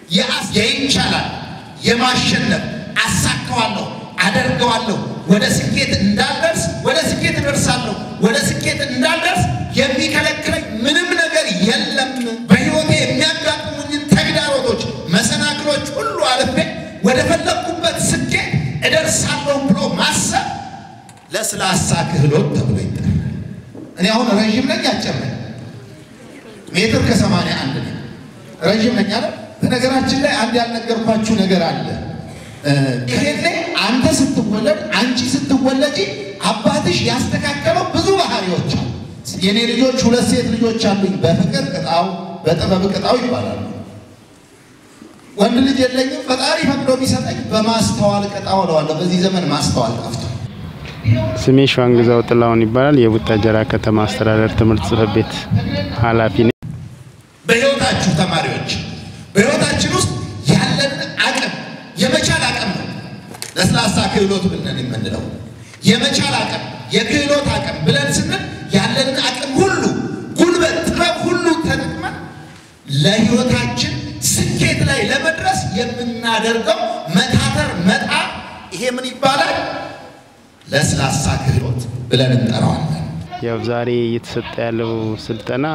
የአስ የይቻላል የማሸነፍ አሳካዋለሁ፣ አደርገዋለሁ፣ ወደ ስኬት እንዳልደርስ ወደ ስኬት እደርሳለሁ፣ ወደ ስኬት እንዳልደርስ የሚከለክለኝ ምንም ነገር የለም። በሕይወቴ የሚያጋጥሙኝን ተግዳሮቶች፣ መሰናክሎች ሁሉ አልፌ ወደ ፈለግኩበት ስኬት እደርሳለሁ ብሎ ማሰብ ለስላሳ ክህሎት ተብሎ ይጠራል። እኔ አሁን ረዥም ነኝ አጭር ነኝ? ሜትር ከሰማንያ አንድ ነኝ። ረዥም ነኝ አለ። በነገራችን ላይ አንድ ያልነገርኳችሁ ነገር አለ። ከሄድ ላይ አንተ ስትወለድ አንቺ ስትወለጂ አባትሽ ያስተካከለው ብዙ ባህሪዎች አሉ። የኔ ልጆች ሁለት ሴት ልጆች አሉኝ። በፍቅር ቅጣው፣ በጥበብ ቅጣው ይባላሉ። ወንድ ልጅ የለኝም። ፈጣሪ ፈቅዶ ቢሰጠኝ በማስተዋል ቅጣው እለዋለሁ። በዚህ ዘመን ማስተዋል ጠፍቷል። ስሜ ሸዋንግዛው ጥላሁን ይባላል። የቡታጀራ ከተማ አስተዳደር ትምህርት ጽሕፈት ቤት ኃላፊ ነኝ። በሕይወታችሁ ተማሪዎች፣ በሕይወታችን ውስጥ ያለንን አቅም የመቻል አቅም ነው ለስላሳ ክህሎት ብለን የምንለው የመቻል አቅም የክህሎት አቅም ብለን ስንል ያለንን አቅም ሁሉ ጉልበት፣ ጥበብ ሁሉ ተጠቅመን ለሕይወታችን ስኬት ላይ ለመድረስ የምናደርገው መታተር መጣ፣ ይሄ ምን ይባላል? ለስላሳ ክህሎት ብለን እንጠራዋለን። ያው ዛሬ እየተሰጠ ያለው ስልጠና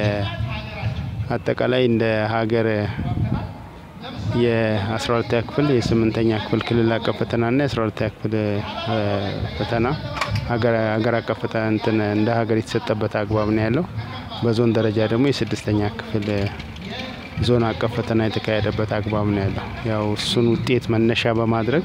የአጠቃላይ እንደ ሀገር የ12ኛ ክፍል የስምንተኛ ክፍል ክልል አቀፍ ፈተናና የ12ኛ ክፍል ፈተና ሀገር አቀፍ ፈተና እንትን እንደ ሀገር የተሰጠበት አግባብ ነው ያለው። በዞን ደረጃ ደግሞ የስድስተኛ ክፍል ዞን አቀፍ ፈተና የተካሄደበት አግባብ ነው ያለው። ያው እሱን ውጤት መነሻ በማድረግ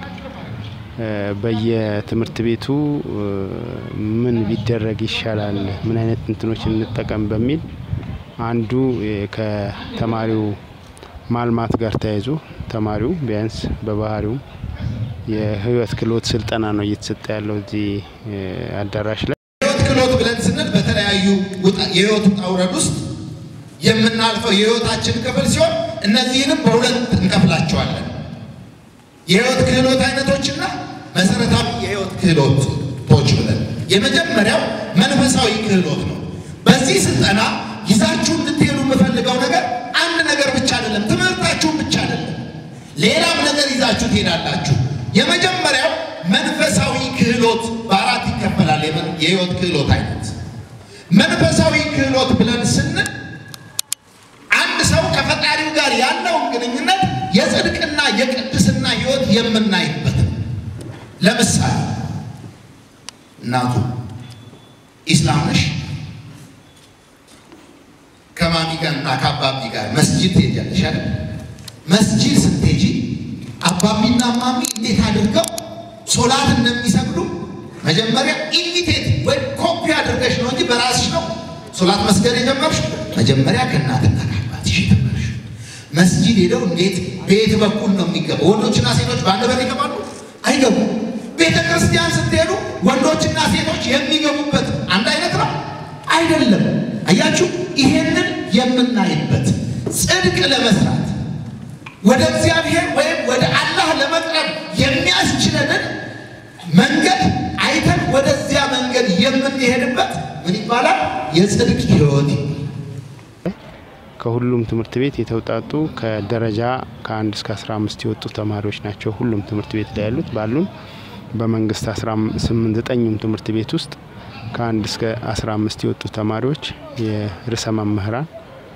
በየትምህርት ቤቱ ምን ቢደረግ ይሻላል፣ ምን አይነት እንትኖች እንጠቀም በሚል አንዱ ከተማሪው ማልማት ጋር ተያይዞ ተማሪው ቢያንስ በባህሪው የህይወት ክህሎት ስልጠና ነው እየተሰጠ ያለው እዚህ አዳራሽ ላይ። የህይወት ክህሎት ብለን ስንል በተለያዩ የህይወት ውጣ ውረድ ውስጥ የምናልፈው የህይወታችን ክፍል ሲሆን እነዚህንም በሁለት እንከፍላቸዋለን። የህይወት ክህሎት አይነቶችና መሰረታዊ የህይወት ክህሎቶች ብለን የመጀመሪያው መንፈሳዊ ክህሎት ነው። በዚህ ስልጠና ይዛችሁ እንድትሄዱ የምፈልገው ነገር አንድ ነገር ብቻ አይደለም፣ ትምህርታችሁን ብቻ አይደለም፣ ሌላም ነገር ይዛችሁ ትሄዳላችሁ። የመጀመሪያው መንፈሳዊ ክህሎት በአራት ይከፈላል። የህይወት ክህሎት አይነት መንፈሳዊ ክህሎት ብለን ስንል አንድ ሰው ከፈጣሪው ጋር ያለውን ግንኙነት የጽድቅና የቅድስና ህይወት የምናይበት ነው። ለምሳሌ እናቱ ኢስላም ነሽ ከማሚ ጋር እና ከአባቢ ጋር መስጂድ ትሄጃለሽ አይደል? መስጂድ ስትሄጂ አባቢና ማሚ እንዴት አድርገው ሶላት እንደሚሰግዱ መጀመሪያ ኢሚቴት ወይ ኮፒ አድርገሽ ነው እንጂ በራስሽ ነው ሶላት መስገድ የጀመርሽ። መጀመሪያ ከእናትና ከአባትሽ የተመርሽ መስጂድ ሄደው እንዴት ቤት በኩል ነው የሚገባ? ወንዶችና ሴቶች በአንድ በር ይገባሉ? አይገቡም። ቤተ ክርስቲያን ስትሄዱ ወንዶችና ሴቶች የሚገቡበት አንድ አይነት ነው አይደለም። አያችሁ፣ ይሄንን የምናይበት ጽድቅ ለመስራት ወደ እግዚአብሔር ወይም ወደ አላህ ለመቅረብ የሚያስችለንን መንገድ አይተን ወደዚያ መንገድ የምንሄድበት ምን ይባላል? የጽድቅ ህይወት ከሁሉም ትምህርት ቤት የተውጣጡ ከደረጃ ከአንድ እስከ አስራ አምስት የወጡ ተማሪዎች ናቸው። ሁሉም ትምህርት ቤት ላይ ያሉት ባሉን በመንግስት አስራ ስምንት ዘጠኙም ትምህርት ቤት ውስጥ ከአንድ እስከ አስራ አምስት የወጡ ተማሪዎች የርዕሰ መምህራን፣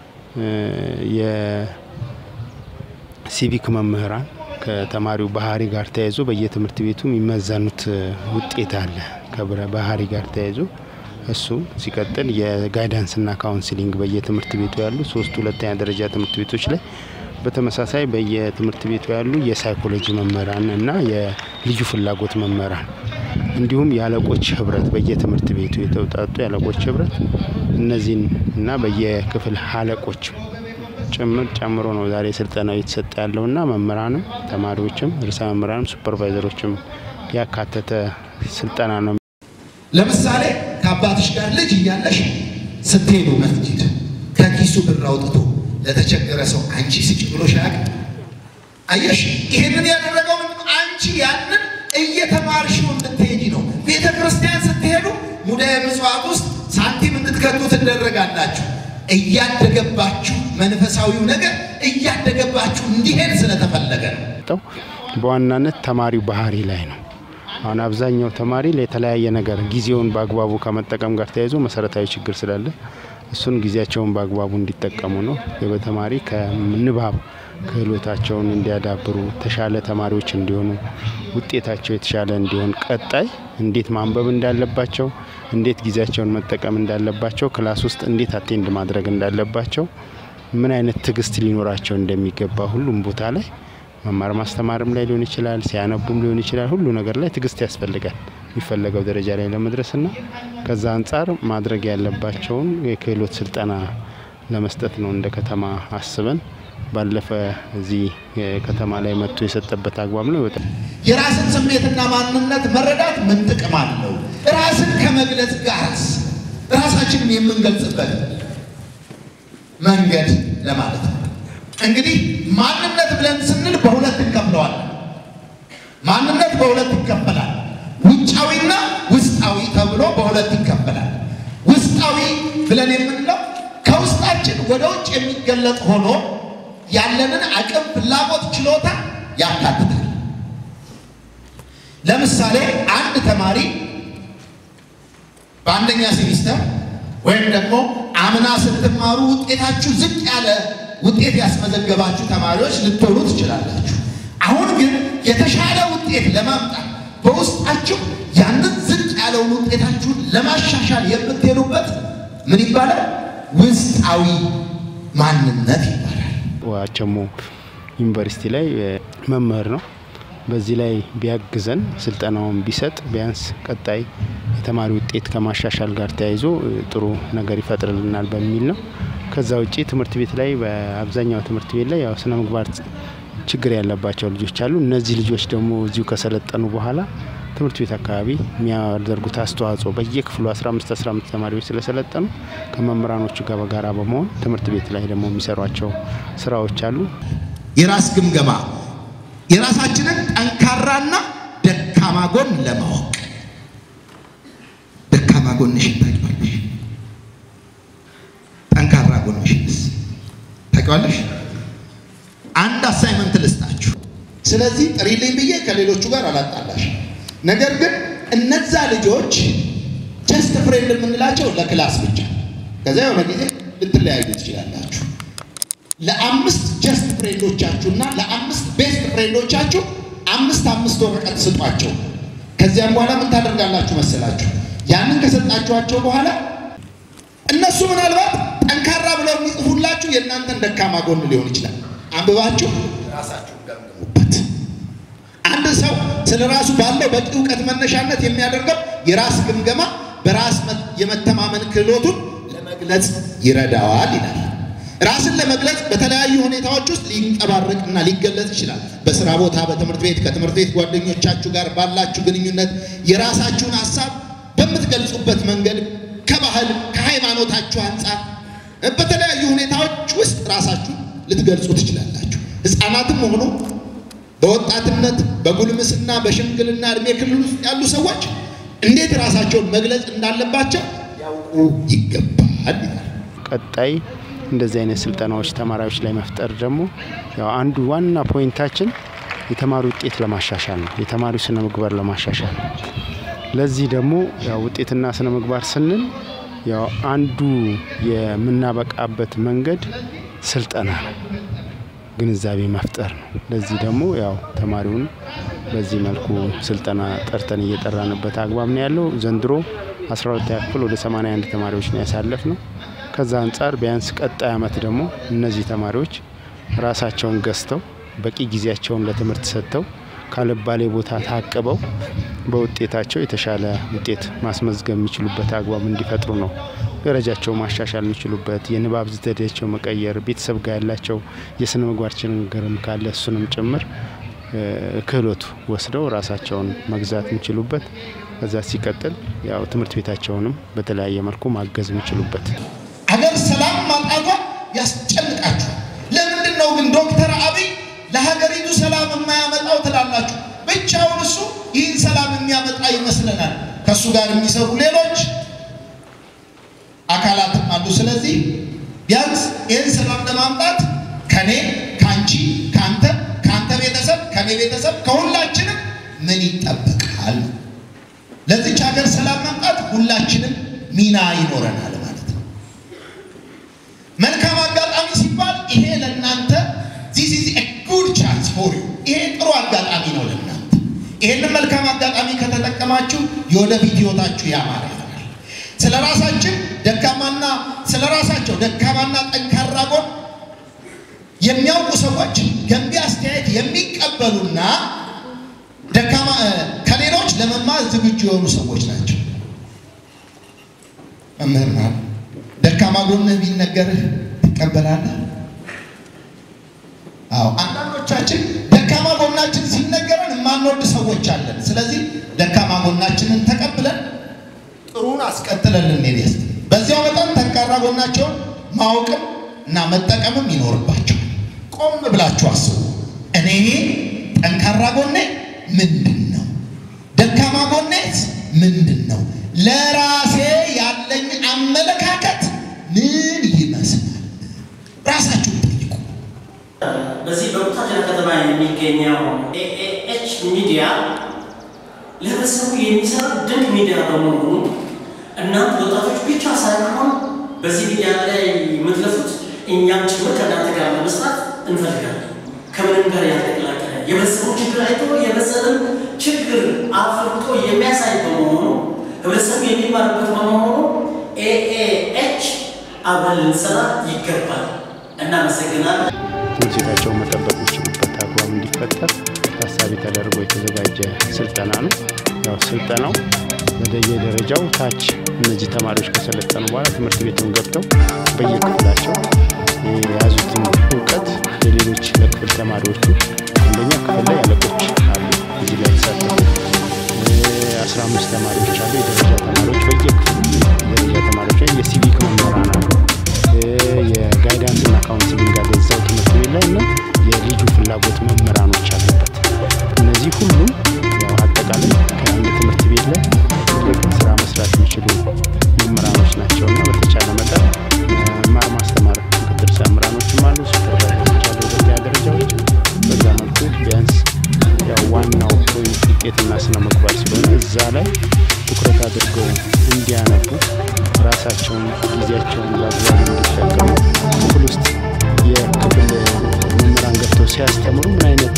የሲቪክ መምህራን ከተማሪው ባህሪ ጋር ተያይዞ በየትምህርት ቤቱ የሚመዘኑት ውጤት አለ ከብረ ባህሪ ጋር ተያይዞ እሱ ሲቀጥል የጋይዳንስና ካውንስሊንግ በየትምህርት ቤቱ ያሉ ሶስት ሁለተኛ ደረጃ ትምህርት ቤቶች ላይ በተመሳሳይ በየትምህርት ቤቱ ያሉ የሳይኮሎጂ መምህራን እና የልዩ ፍላጎት መምህራን እንዲሁም የአለቆች ህብረት በየትምህርት ቤቱ የተውጣጡ የአለቆች ህብረት እነዚህን እና በየክፍል አለቆች ጭምር ጨምሮ ነው ዛሬ ስልጠናው እየተሰጠ ያለውና መምህራንም ተማሪዎችም ርዕሰ መምህራንም ሱፐርቫይዘሮችም ያካተተ ስልጠና ነው። ለምሳሌ ከአባትሽ ጋር ልጅ እያለሽ ስትሄዱ መስጂድ ከኪሱ ብር አውጥቶ ለተቸገረ ሰው አንቺ ስጭ ብሎሽ አያውቅም? አየሽ፣ ይህንን ያደረገው አንቺ ያንን እየተማርሽው እንድትሄጂ ነው። ቤተ ክርስቲያን ስትሄዱ ሙዳየ ምጽዋት ውስጥ ሳንቲም እንድትከቱ ትደረጋላችሁ። እያደገባችሁ መንፈሳዊው ነገር እያደገባችሁ እንዲሄድ ስለተፈለገ ነው። ጠው በዋናነት ተማሪው ባህሪ ላይ ነው። አሁን አብዛኛው ተማሪ ለተለያየ ነገር ጊዜውን በአግባቡ ከመጠቀም ጋር ተያይዞ መሰረታዊ ችግር ስላለ እሱን ጊዜያቸውን በአግባቡ እንዲጠቀሙ ነው። በተማሪ ከንባብ ክህሎታቸውን እንዲያዳብሩ ተሻለ ተማሪዎች እንዲሆኑ ውጤታቸው የተሻለ እንዲሆን ቀጣይ እንዴት ማንበብ እንዳለባቸው እንዴት ጊዜያቸውን መጠቀም እንዳለባቸው ክላስ ውስጥ እንዴት አቴንድ ማድረግ እንዳለባቸው ምን አይነት ትዕግስት ሊኖራቸው እንደሚገባ ሁሉም ቦታ ላይ መማር ማስተማርም ላይ ሊሆን ይችላል፣ ሲያነቡም ሊሆን ይችላል። ሁሉ ነገር ላይ ትዕግስት ያስፈልጋል የሚፈለገው ደረጃ ላይ ለመድረስና ከዛ አንጻር ማድረግ ያለባቸውን የክህሎት ስልጠና ለመስጠት ነው እንደ ከተማ አስበን ባለፈ እዚህ ከተማ ላይ መጥቶ የሰጠበት አግባብ ነው ይወጣል። የራስን ስሜትና ማንነት መረዳት ምን ጥቅም አለው? ራስን ከመግለጽ ጋርስ ራሳችንን የምንገልጽበት መንገድ ለማለት ነው። እንግዲህ ማንነት ብለን ስንል በሁለት እንከፍለዋለን። ማንነት በሁለት ይከፈላል። ውጫዊና ውስጣዊ ተብሎ በሁለት ይከፈላል። ውስጣዊ ብለን የምንለው ከውስጣችን ወደ ውጭ የሚገለጥ ሆኖ ያለንን አቅም፣ ፍላጎት፣ ችሎታ ያካትታል። ለምሳሌ አንድ ተማሪ በአንደኛ ሴሚስተር ወይም ደግሞ አምና ስትማሩ ውጤታችሁ ዝቅ ያለ ውጤት ያስመዘገባችሁ ተማሪዎች ልትሆኑ ትችላላችሁ። አሁን ግን የተሻለ ውጤት ለማምጣት በውስጣችሁ ያንን ዝቅ ያለውን ውጤታችሁን ለማሻሻል የምትሄዱበት ምን ይባላል? ውስጣዊ ማንነት ይባላል። ዋቸሞ ዩኒቨርሲቲ ላይ መምህር ነው። በዚህ ላይ ቢያግዘን ስልጠናውን ቢሰጥ ቢያንስ ቀጣይ የተማሪ ውጤት ከማሻሻል ጋር ተያይዞ ጥሩ ነገር ይፈጥርልናል በሚል ነው። ከዛ ውጭ ትምህርት ቤት ላይ በአብዛኛው ትምህርት ቤት ላይ ያው ስነ ምግባር ችግር ያለባቸው ልጆች አሉ። እነዚህ ልጆች ደግሞ እዚሁ ከሰለጠኑ በኋላ ትምህርት ቤት አካባቢ የሚያደርጉት አስተዋጽኦ በየክፍሉ 15 15 ተማሪዎች ስለሰለጠኑ ከመምህራኖቹ ጋር በጋራ በመሆን ትምህርት ቤት ላይ ደግሞ የሚሰሯቸው ስራዎች አሉ። የራስ ግምገማ የራሳችንን ጠንካራና ደካማ ጎን ለማወቅ ደካማ ጎንሽን ታውቂዋለሽ? ጠንካራ ጎንሽንስ ታውቂዋለሽ? አንድ አሳይመንት ልስጣችሁ። ስለዚህ ጥሪልኝ ብዬ ከሌሎቹ ጋር አላጣላሽ። ነገር ግን እነዛ ልጆች ጀስት ፍሬንድ የምንላቸው ለክላስ ብቻ፣ ከዚያ የሆነ ጊዜ ልትለያዩ ትችላላችሁ። ለአምስት ጀስት ፍሬንዶቻችሁና ለአምስት ቤስት ፍሬንዶቻችሁ አምስት አምስት ወረቀት ስጧቸው። ከዚያም በኋላ ምን ታደርጋላችሁ መሰላችሁ? ያንን ከሰጣችኋቸው በኋላ እነሱ ምናልባት ጠንካራ ብለው የሚጽፉላችሁ የእናንተን ደካማ ጎን ሊሆን ይችላል። አንብባችሁ ራሳችሁን ገምግሙበት። አንድ ሰው ስለ ራሱ ባለው በቂ እውቀት መነሻነት የሚያደርገው የራስ ግምገማ በራስ የመተማመን ክህሎቱን ለመግለጽ ይረዳዋል ይላል። ራስን ለመግለጽ በተለያዩ ሁኔታዎች ውስጥ ሊንጸባረቅና ሊገለጽ ይችላል። በስራ ቦታ፣ በትምህርት ቤት፣ ከትምህርት ቤት ጓደኞቻችሁ ጋር ባላችሁ ግንኙነት የራሳችሁን ሀሳብ በምትገልጹበት መንገድ ከባህል ከሃይማኖታችሁ አንጻር በተለያዩ ሁኔታዎች ውስጥ ራሳችሁ ልትገልጹ ትችላላችሁ። ሕፃናትም ሆኑ በወጣትነት በጉልምስና በሽምግልና እድሜ ክልል ውስጥ ያሉ ሰዎች እንዴት ራሳቸውን መግለጽ እንዳለባቸው ያውቁ ይገባል ይላል። ቀጣይ እንደዚህ አይነት ስልጠናዎች ተማሪዎች ላይ መፍጠር ደግሞ ያው አንዱ ዋና ፖይንታችን የተማሪ ውጤት ለማሻሻል ነው። የተማሪው ስነ ምግባር ለማሻሻል ነው። ለዚህ ደግሞ ያው ውጤትና ስነ ምግባር ስንል ያው አንዱ የምናበቃበት መንገድ ስልጠና ነው፣ ግንዛቤ መፍጠር ነው። ለዚህ ደግሞ ያው ተማሪውን በዚህ መልኩ ስልጠና ጠርተን እየጠራንበት አግባብ ነው ያለው። ዘንድሮ 12ኛ ክፍል ወደ 81 ተማሪዎች ነው ያሳለፍ ነው። ከዛ አንጻር ቢያንስ ቀጣይ ዓመት ደግሞ እነዚህ ተማሪዎች ራሳቸውን ገዝተው በቂ ጊዜያቸውን ለትምህርት ሰጥተው ካልባሌ ቦታ ታቅበው በውጤታቸው የተሻለ ውጤት ማስመዝገብ የሚችሉበት አግባብ እንዲፈጥሩ ነው። ደረጃቸው ማሻሻል የሚችሉበት የንባብ ዘዴያቸው መቀየር፣ ቤተሰብ ጋር ያላቸው የስነ ምግባር ችግርም ካለ እሱንም ጭምር ክህሎቱ ወስደው ራሳቸውን መግዛት የሚችሉበት ከዛ ሲቀጥል ያው ትምህርት ቤታቸውንም በተለያየ መልኩ ማገዝ የሚችሉበት አገር ሰላም ማጣቷ ያስጨንቃችሁ። ለምንድን ነው ግን ዶክተር አብይ ለሀገሪቱ ሰላም የማያመጣው ትላላችሁ? ብቻውን እሱ ይህን ሰላም የሚያመጣ ይመስለናል። ከእሱ ጋር የሚሰሩ ሌሎች አካላትም አሉ። ስለዚህ ቢያንስ ይህን ሰላም ለማምጣት ከኔ ከኔ ከአንቺ ከአንተ ከአንተ ቤተሰብ ከኔ ቤተሰብ ከሁላችንም ምን ይጠበቃል? ለዚች ሀገር ሰላም መምጣት ሁላችንም ሚና ይኖረናል ማለት ነው። መልካም አጋጣሚ ሲባል ይሄ ለእናንተ ዚስ ኢዝ ኤ ጉድ ቻንስ ፎር ዩ። ይሄ ጥሩ አጋጣሚ ነው ለእናንተ። ይሄንን መልካም አጋጣሚ ከተጠቀማችሁ የወደፊት ህይወታችሁ ያማረ ይሆናል። ስለ ራሳችን ደካማና ስለ ራሳቸው ደካማና ጠንካራ ጎን የሚያውቁ ሰዎች ገንቢ አስተያየት የሚቀበሉና ደካማ ከሌሎች ለመማር ዝግጁ የሆኑ ሰዎች ናቸው። መምህር ናት። ደካማ ጎንህ ቢነገርህ ትቀበላለህ? አዎ፣ አንዳንዶቻችን ደካማ ጎናችን ሲነገረን የማንወድ ሰዎች አለን። ስለዚህ ደካማ ጎናችንን ተቀብለን ጥሩን አስቀጥለን ልንሄድ ያስ በዚያው መጠን ጠንካራ ጎናቸውን ማወቅም እና መጠቀምም ይኖርባቸዋል። ቆም ብላችሁ አስቡ። እኔ ጠንካራ ጎኔ ምንድን ነው? ደካማ ጎኔስ ምንድን ነው? ለራሴ ያለኝ አመለካከት ምን ይመስላል? ራሳችሁን ጠይቁ። በዚህ በቡታጅራ ከተማ የሚገኘው ኤኤች ሚዲያ ለህብረተሰቡ የሚሰራ ድንቅ ሚዲያ በመሆኑ እናንተ ወጣቶች ብቻ ሳይሆን በዚህ ሚዲያ ላይ የምትለፉት እኛም ጭምር ከእናንተ ጋር ለመስራት እንፈልጋለን። ከምንም ጋር ያልተቀላቀለ የህብረተሰቡ ችግር አይቶ የህብረተሰብን ችግር አፍርቶ የሚያሳይ በመሆኑ ህብረተሰቡ የሚማርበት በመሆኑ ኤኤኤች አብረን ልንሰራ ይገባል። እናመሰግናለን። ትምህርት ቤታቸውን መጠበቅ የሚችሉበት አግባብ እንዲፈጠር ታሳቢ ተደርጎ የተዘጋጀ ስልጠና ነው። ያው ስልጠናው በየደረጃው ታች እነዚህ ተማሪዎች ከሰለጠኑ በኋላ ትምህርት ቤቱን ገብተው በየክፍላቸው የያዙትን እውቀት ለሌሎች ለክፍል ተማሪዎቹ አንደኛ ክፍል ላይ አለቆች አሉ እዚህ ላይ የተሳተፉ አስራ አምስት ተማሪዎች አሉ የደረጃ ተማሪዎች በየክፍሉ የደረጃ ተማሪዎች ላይ የሲቪክ መምህራን አሉ የጋይዳንስ እና ካውንስሊንግ አለ እዛው ትምህርት ቤት ላይ እና የልዩ ፍላጎት መምህራኖች አሉበት። እነዚህ ሁሉም ያው አጠቃላይ ከአንድ ትምህርት ቤት ላይ ትልቅ ስራ መስራት የሚችሉ መምህራኖች ናቸው እና በተቻለ መጠን መማር ማስተማር ምክትል መምህራኖችም አሉ፣ ሱፐርቫይዘሮች አሉ፣ ሁለተኛ ደረጃዎች በዛ መልኩ ቢያንስ ያው ዋናው ፖይንት ውጤትና ስነ ምግባር ስለሆነ እዛ ላይ ትኩረት አድርገው እንዲያነቡ ራሳቸውን ጊዜያቸውን በአግባቡ እንዲጠቀሙ ክፍል ውስጥ የክፍል መምህራን ገብተው ሲያስተምሩ ምን አይነት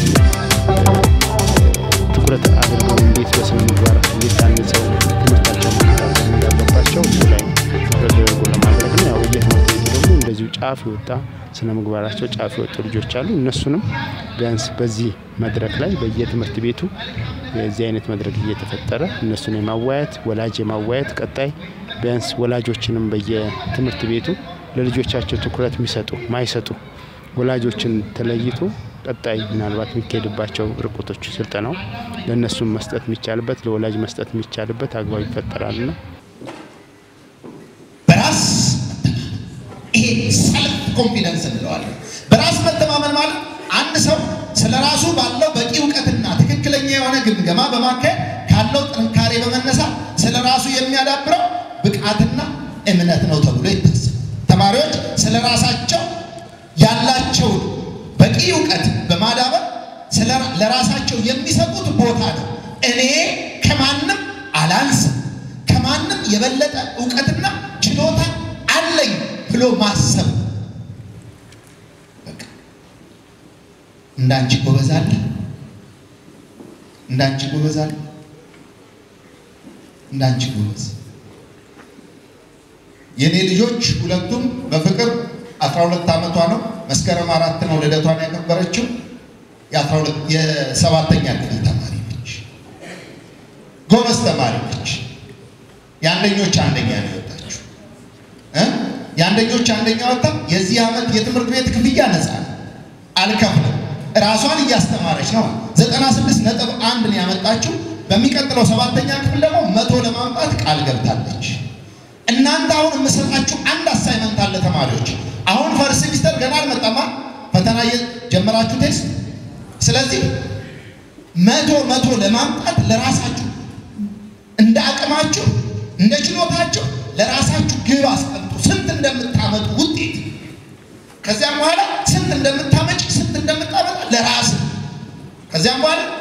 ትኩረት አድርገው እንዴት በስነ ምግባር እንዴት ታንጸው ትምህርታቸው መከታተል እንዳለባቸው እሱ ላይ ትኩረት ተደርጎ ለማድረግ ነው። ያው በየትምህርት ቤቱ ደግሞ እንደዚሁ ጫፍ የወጣ ስነ ምግባራቸው ጫፍ የወጡ ልጆች አሉ። እነሱንም ቢያንስ በዚህ መድረክ ላይ በየትምህርት ቤቱ የዚህ አይነት መድረክ እየተፈጠረ እነሱን የማዋየት ወላጅ የማዋየት ቀጣይ ቢያንስ ወላጆችንም በየትምህርት ቤቱ ለልጆቻቸው ትኩረት የሚሰጡ ማይሰጡ ወላጆችን ተለይቶ ቀጣይ ምናልባት የሚካሄድባቸው ርቆቶች ስልጠናው ለእነሱም መስጠት የሚቻልበት ለወላጅ መስጠት የሚቻልበት አግባብ ይፈጠራልና በራስ ይሄ ሰልፍ ኮንፊደንስ እንለዋለን። በራስ መተማመን ማለት አንድ ሰው ስለ ራሱ ባለው በቂ እውቀትና ትክክለኛ የሆነ ግምገማ በማካሄድ ካለው ጥንካሬ በመነሳት ስለ ራሱ የሚያዳብረው ብቃትና እምነት ነው ተብሎ ይታሰባል። ተማሪዎች ስለ ራሳቸው ያላቸውን በቂ እውቀት በማዳበር ለራሳቸው የሚሰጡት ቦታ ነው። እኔ ከማንም አላንስም፣ ከማንም የበለጠ እውቀትና ችሎታ አለኝ ብሎ ማሰብ እንዳንቺ ጎበዝ አለ፣ እንዳንቺ ጎበዝ አለ፣ እንዳንቺ ጎበዝ የኔ ልጆች ሁለቱም በፍቅር 12 ዓመቷ ነው። መስከረም አራት ነው ልደቷን ያከበረችው። የሰባተኛ ክፍል ተማሪ ነች። ጎበዝ ተማሪ ነች። የአንደኞች አንደኛ ነው የወጣችው። የአንደኞች አንደኛ ወጣ። የዚህ ዓመት የትምህርት ቤት ክፍያ ነፃ ነው፣ አልከፍልም። ራሷን እያስተማረች ነው። 96 ነጥብ አንድ ነው ያመጣችው። በሚቀጥለው ሰባተኛ ክፍል ደግሞ መቶ ለማምጣት ቃል ገብታለች። እናንተ አሁን የምሰጣችሁ አንድ አሳይመንት አለ ተማሪዎች። አሁን ፈርስት ሴሚስተር ገና አልመጣማ፣ ፈተና የጀመራችሁ ቴስት። ስለዚህ መቶ መቶ ለማምጣት ለራሳችሁ እንደ አቅማችሁ እንደ ችሎታችሁ ለራሳችሁ ግብ አስቀምጡ፣ ስንት እንደምታመጡ ውጤት። ከዚያም በኋላ ስንት እንደምታመጡ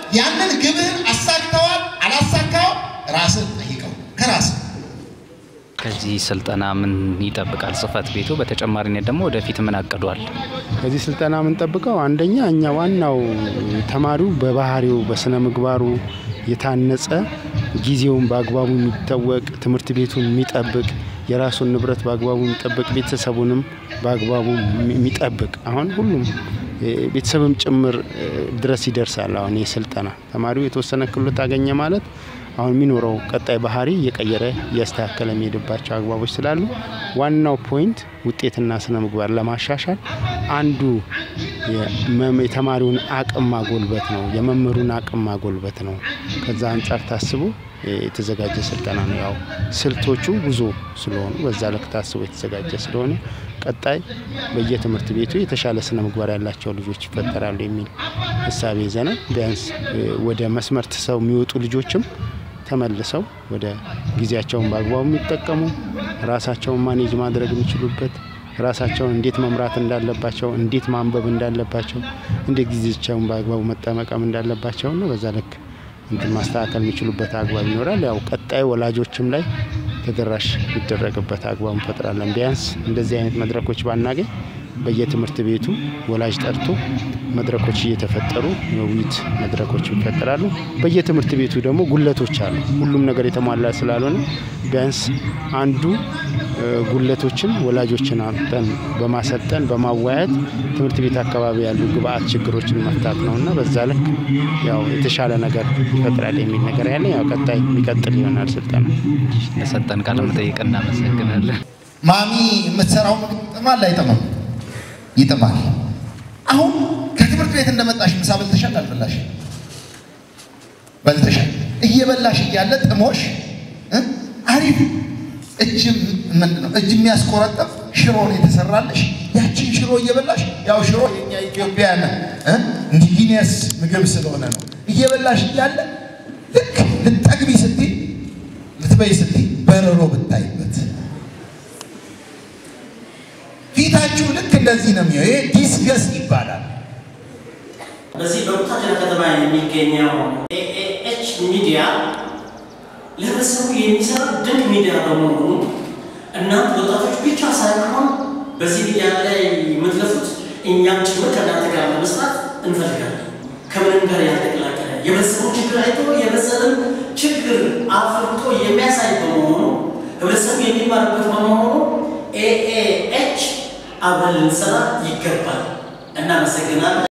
ያንን ግብህን አሳክተዋል አላሳካው ራስን ጠይቀው ከራስህ ከዚህ ስልጠና ምን ይጠብቃል ጽህፈት ቤቱ? በተጨማሪነት ደግሞ ወደፊት ምን አቅዷል? ከዚህ ስልጠና የምንጠብቀው አንደኛ እኛ ዋናው ተማሪው በባህሪው በስነ ምግባሩ የታነጸ ጊዜውን በአግባቡ የሚታወቅ ትምህርት ቤቱን የሚጠብቅ የራሱን ንብረት በአግባቡ የሚጠብቅ ቤተሰቡንም በአግባቡ የሚጠብቅ አሁን ሁሉም ቤተሰብም ጭምር ድረስ ይደርሳል። አሁን ይህ ስልጠና ተማሪው የተወሰነ ክህሎት አገኘ ማለት አሁን የሚኖረው ቀጣይ ባህሪ እየቀየረ እያስተካከለ የሚሄድባቸው አግባቦች ስላሉ ዋናው ፖይንት ውጤትና ስነ ምግባር ለማሻሻል አንዱ የተማሪውን አቅም ማጎልበት ነው፣ የመምህሩን አቅም ማጎልበት ነው። ከዛ አንጻር ታስቦ የተዘጋጀ ስልጠና ነው። ያው ስልቶቹ ብዙ ስለሆኑ በዛ ልክ ታስቦ የተዘጋጀ ስለሆነ ቀጣይ በየትምህርት ቤቱ የተሻለ ስነ ምግባር ያላቸው ልጆች ይፈጠራሉ የሚል እሳቤ ይዘናል። ቢያንስ ወደ መስመር ትሰው የሚወጡ ልጆችም ተመልሰው ወደ ጊዜያቸውን በአግባቡ የሚጠቀሙ ራሳቸውን ማኔጅ ማድረግ የሚችሉበት ራሳቸውን እንዴት መምራት እንዳለባቸው፣ እንዴት ማንበብ እንዳለባቸው፣ እንዴት ጊዜያቸውን በአግባቡ መጠመቀም እንዳለባቸው ነው። በዛ ልክ እንትን ማስተካከል የሚችሉበት አግባብ ይኖራል። ያው ቀጣይ ወላጆችም ላይ ተደራሽ የሚደረግበት አግባብ እንፈጥራለን። ቢያንስ እንደዚህ አይነት መድረኮች ባናገኝ በየትምህርት ቤቱ ወላጅ ጠርቶ መድረኮች እየተፈጠሩ የውይይት መድረኮች ይፈጠራሉ። በየትምህርት ቤቱ ደግሞ ጉለቶች አሉ። ሁሉም ነገር የተሟላ ስላልሆነ ቢያንስ አንዱ ጉለቶችን ወላጆችን አምጠን በማሰልጠን በማወያየት ትምህርት ቤት አካባቢ ያሉ ግብአት ችግሮችን መፍታት ነው እና በዛ ልክ ያው የተሻለ ነገር ይፈጥራል የሚል ነገር ያለ ያው ቀጣይ የሚቀጥል ይሆናል ስልጠና። ለሰጠን ቃለ መጠይቅ እናመሰግናለን። ማሚ የምትሰራው ምግብ ይጥማል አይጥምም? ይጥማል። አሁን ከትምህርት ቤት እንደመጣሽ ምሳ በልተሻል አልበላሽ? በልተሻል። እየበላሽ እያለ ጥሞሽ አሪፍ እጅ ምንድን ነው እጅ የሚያስቆረጠፍ ሽሮ ነው የተሰራልሽ። ያችን ሽሮ እየበላሽ ያው ሽሮ የኛ ኢትዮጵያን ኢንዲጂኒየስ ምግብ ስለሆነ ነው። እየበላሽ እያለ ልክ ልጠግቢ ስትይ ልትበይ ስትይ በረሮ ብታይበት ፊታችሁ ልክ እንደዚህ ነው የሚሆነው። ይሄ ዲስገስ ይባላል። በዚህ በቡታጅራ ከተማ የሚገኘው ኤኤች ሚዲያ ለህብረተሰቡ የሚሰራ ድንቅ ሚዲያ በመሆኑ እናንተ ወጣቶች ብቻ ሳይሆን በዚህ ሚዲያ ላይ የምትለፉት እኛም ጭምር ከእናንተ ጋር ለመስራት እንፈልጋለን። ከምንም ጋር ያልተቀላቀለ የህብረተሰቡ ችግር አይቶ የህብረተሰብን ችግር አፍርቶ የሚያሳይ በመሆኑ ህብረተሰቡ የሚማርበት በመሆኑ ኤኤኤች አብረን ልንሰራ ይገባል። እናመሰግናለን።